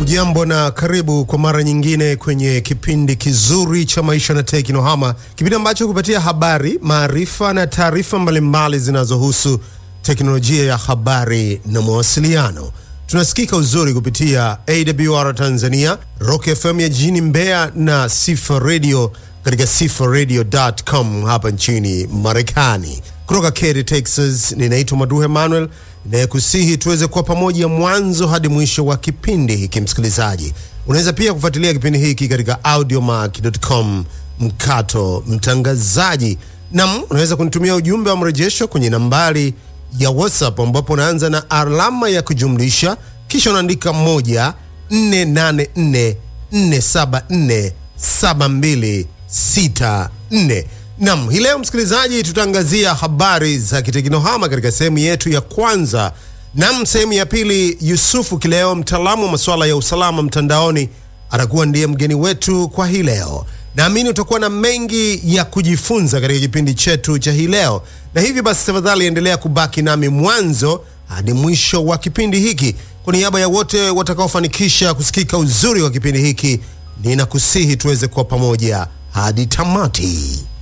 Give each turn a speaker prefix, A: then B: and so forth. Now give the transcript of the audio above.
A: Ujambo na karibu kwa mara nyingine kwenye kipindi kizuri cha maisha na teknohama, kipindi ambacho kupatia habari, maarifa na taarifa mbalimbali zinazohusu teknolojia ya habari na mawasiliano. Tunasikika uzuri kupitia AWR Tanzania, Rock FM ya jijini Mbeya na Sifa Radio katika sifaradio.com hapa nchini Marekani. Kutoka Katy, Texas, ninaitwa Maduhe Manuel inayekusihi tuweze kuwa pamoja mwanzo hadi mwisho wa kipindi hiki. Msikilizaji, unaweza pia kufuatilia kipindi hiki katika audiomack.com mkato mtangazaji, nam unaweza kunitumia ujumbe wa mrejesho kwenye nambari ya WhatsApp ambapo unaanza na alama ya kujumlisha kisha unaandika moja nne nane nne nne saba nne saba mbili sita nne. Nam, hii leo msikilizaji, tutaangazia habari za kiteknohama katika sehemu yetu ya kwanza. Nam, sehemu ya pili, Yusufu Kileo, mtaalamu wa masuala ya usalama mtandaoni, atakuwa ndiye mgeni wetu kwa hii leo. Naamini utakuwa na mengi ya kujifunza katika kipindi chetu cha hii leo, na hivi basi, tafadhali endelea kubaki nami mwanzo hadi mwisho wa kipindi hiki. Kwa niaba ya wote watakaofanikisha kusikika uzuri wa kipindi hiki, ninakusihi tuweze kuwa pamoja hadi tamati.